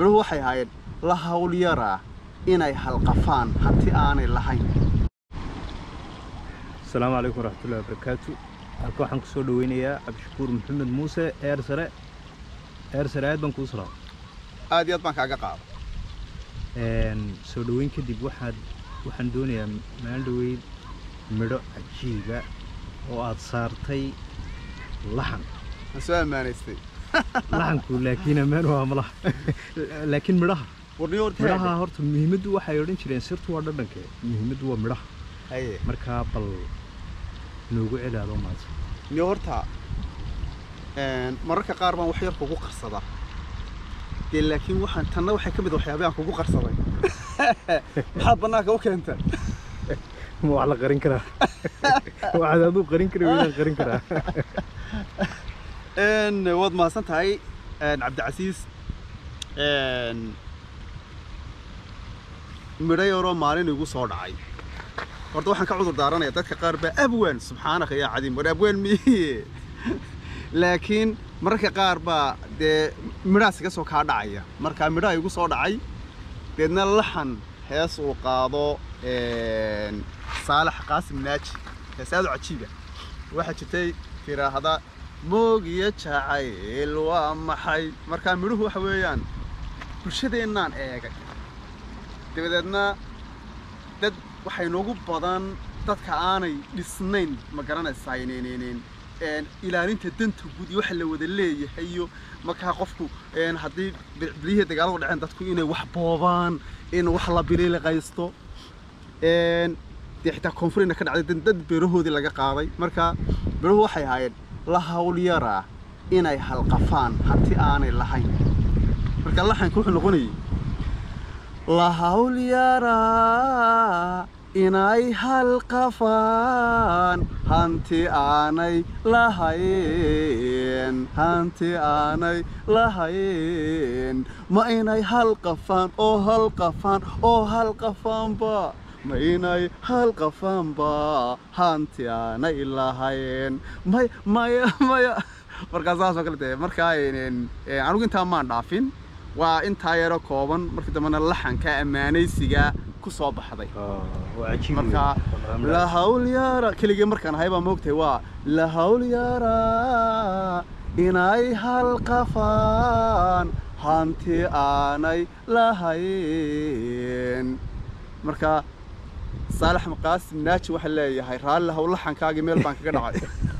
biruhu waxay ahaayeen la hawlyaraa inay halqafaan hanti aanay lahayn asalaamu calaykum waraxmatullahi wabarakaatu halka waxaan ku soo dhaweynayaa cabdishakuur maxamed muuse eer sare eer sare aad baan kuu salaam aad iyo aad baan kaaga qaada soo dhoweyn kadib waxaad waxaan doonayaa maalin dhaweyd midho cajiiba oo aad saartay laxan waan soo ammaanaystay laxanku laakiin ammaan waa malaha laakiin midhaha warniyo horta midhaha horta muhiimaddu waxay odhan jireen sirtu waa dhadhanke muhiimaddu waa midhaha haye markaa bal noogu celi adoo maadsan niyo horta een, mararka qaar baan wax yar kugu qarsadaa dee laakiin waxaan tanna waxay ka mid ah waxyaabaha aan kugu qarsaday maxaad bannaanka u keenta ma wax la qarin karaa waxaad aduu qarin kara weydaan qarin karaa Een, waad mahadsan tahay een, cabdicasiis een, midho yaroo maalin igu soo dhacay horta waxaan ka cudur daaranaya dadka qaar baa abwaan subxaanaka yaa cadiim war abwaan miye laakiin mararka qaar baa dee midhahaas iga soo kaa dhacaya marka midhaha igu soo dhacay deedna laxan hees uu qaado een, saalax qaasim naaji hees aad u cajiiba waxaa jirtay tiraahda moog iyo jacayl waa maxay markaa midhuhu waxa weeyaan bulshadeennaan eegay dabadeedna dad waxay noogu badan dadka aanay dhisnayn ma garanaysaa inaynayneen een, ilaalinta danta guud iyo waxa la wada leeyahay iyo markaa qofku een, haddii bilihii dagaaladu dhaceen dadku inay wax boobaan in wax la biliiliqaysto een, dee xitaa koonfurina ka dhacday dad- dad beerahoodii laga qaaday marka beeruhu waxay ahaayeen la hawlyaraa inay halqafaan hanti aanay lahayn marka laxanka wuxuu noqonayay la hawlyaraa inay halqafaan hanti aanay lahayn hanti aanay lahayn ma inay halqafaan oo halqafaan oo halqafaanba ma inay halqafaanba hanti aanay lahayn may maya maya markaa saasoo kale tahay markaa een, een, anigu intaa maan dhaafin waa intaa yaro kooban markii dambena laxanka ammaanaysiga ku soo baxday waa cajiib marka la hawlyara keligii markaan ahay baa moogtahay waa la hawlyara inay halqafaan hanti aanay lahayn marka saalax maqaasim naaji waxaa leeyahay raalli haw laxankaagii meel baan kaga dhacay